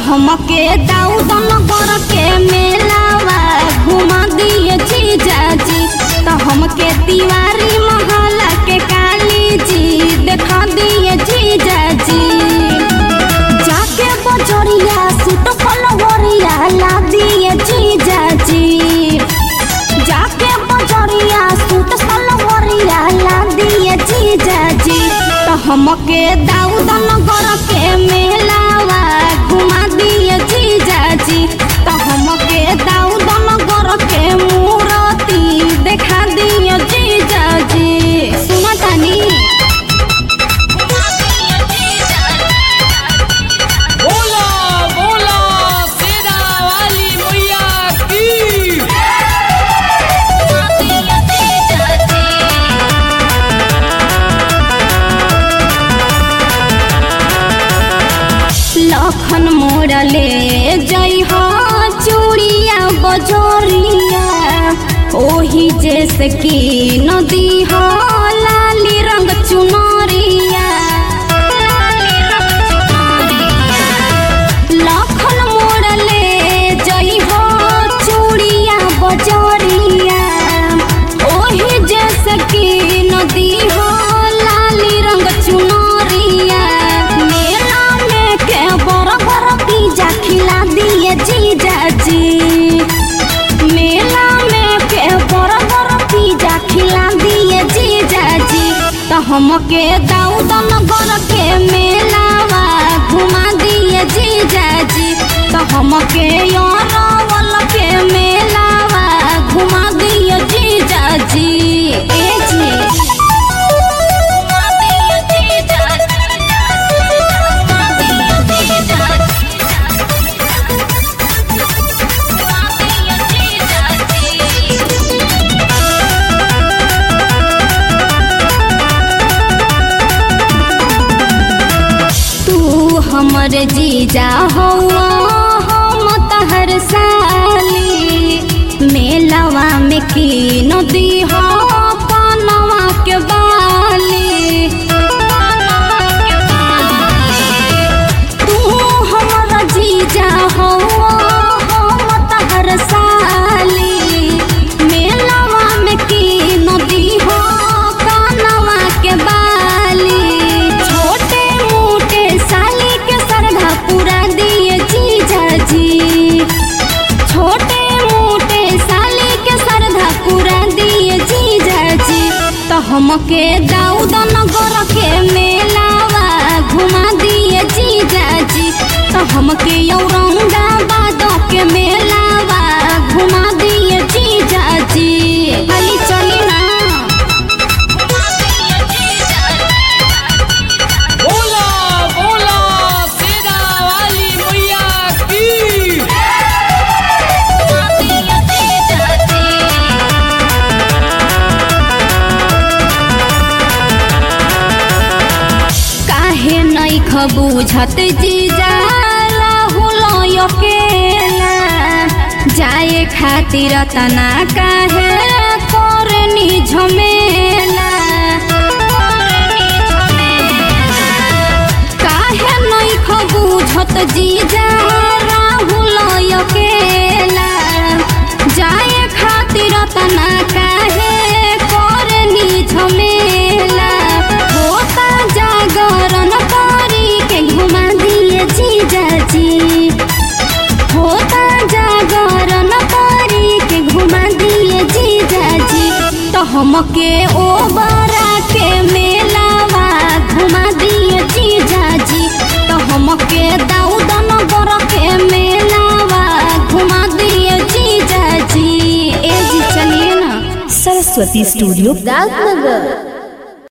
हमके दाऊद नगर के मेलावा घुमा दिए जीजाजी तो हमके तिवारी महला के काली जी देखा दिए जीजाजी जाके बजरिया सूट फलवरिया ला दिए जीजाजी जाके बजरिया सूट सलवरिया ला दिए जीजाजी तो हमके दाऊद नगर के मेलावा घुमा दिए जीजाजी तो हमके दाऊद नगर के मूर्ति देखा दिए जीजाजी सुना तानी बोला बोला सेना वाली मैया की लखन मोड़ले जई हो चूड़िया बजोरिया ओही जैसे की नदी हो लाली रंग चुनरिया लखन मोड़ले जई हो चूड़िया बजोरिया ओही जैसे की नदी हो लाली रंग चुनरिया मेला में के बड़ बड़ पिज्जा खिला दिए जीजाजी मेला में के बड़ बड़ पिज्जा खिला दिए जीजाजी तो हमके दाऊद नगर के मेलावा घुमा दिए जीजाजी तो हमके यारवल के मेलावा घुमा दिए जीजाजी ए जी घुमा दिए जीजाजी घुमा दिए तू हमर जीजा हो हम तहर साली मेलवा में की नदी हो पनवा के बाली तू हमर जीजा हो हम तहर साली मेलवा में की नदी हो कानवा के बाली छोटे मोटे साली के सरधा पूरा दिए जीजाजी छोटे मोटे साली के सरधा पूरा दिए जीजाजी तो हमके दाऊद नगर के मेलावा घुमा दिए जीजाजी तो हमके औरंगाबाद के मेलावा घुमा दिए जीजाजी खाली चली ना बोला बोला सेना वाली मैया की काहे नहीं खबूझत जीजा राहुल अकेला जाए खातिर तना काहे करनी झमेला काहे नहीं खबूझत जीजा राहुल अकेला जाए खातिर तना काहे करनी झमेला होता जागरण करी के घुमा दिए जीजाजी होता जागरण करी के घुमा दिए जीजाजी तो हमके ओ बरा के मेलावा घुमा दिए जीजाजी तो हमके दाऊद नगर के मेलावा घुमा दिए जीजाजी ए जी चलिए ना सरस्वती स्टूडियो राजनगर